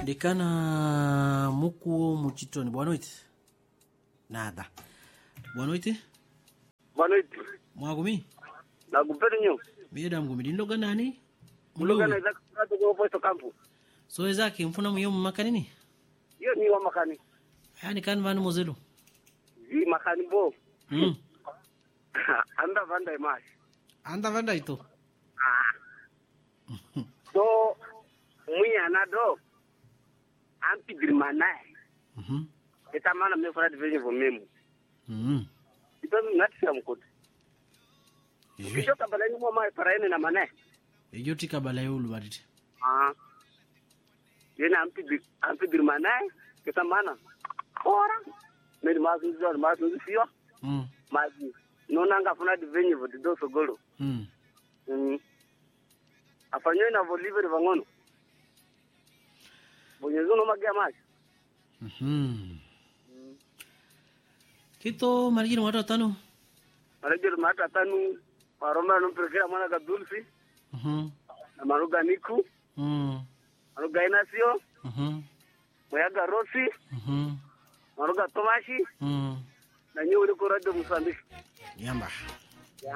dekana mukuo muchitoni boa noite nada boa noite Boa noite. mwagumi Nakupenda nyo. miyeda mgumi dindoga nani Mlugana muluwe za kutoka kwa posto kampu. soe zake mfuna muyo mumakanini Hiyo ni wa makani. yani kan vani mozelo Zi makani bo. mm. Anda vanda imash. anda vanda ito Ah. So mwinya na do. Ampi dirmanae. Mhm. Eta mana me fara divenye vo memu. Mhm. Ito ngati ya mkote. Ehe. Kisho kabala ni mwa mai para ene na manae. ejo tikabala yulu badite Ah. Yena ampi dir ampi dirmanae. Eta mana. Ora. Meri mazu zor mazu sio. mm. Mazi. Nona ngafuna divenye vo dido sogolo. mm. Mm. afanywe na voliveri vangono bonyezi unomagia maji Mhm. kito marijini watu watano marejeri mata tanu maromba nomperekera mwana kadulsi Mhm. na maruga niku Mm. maruga inasio Mhm. moyaga rosi Mhm. maruga tomashi Mm. na nyi uri ku radio mosambiki yamba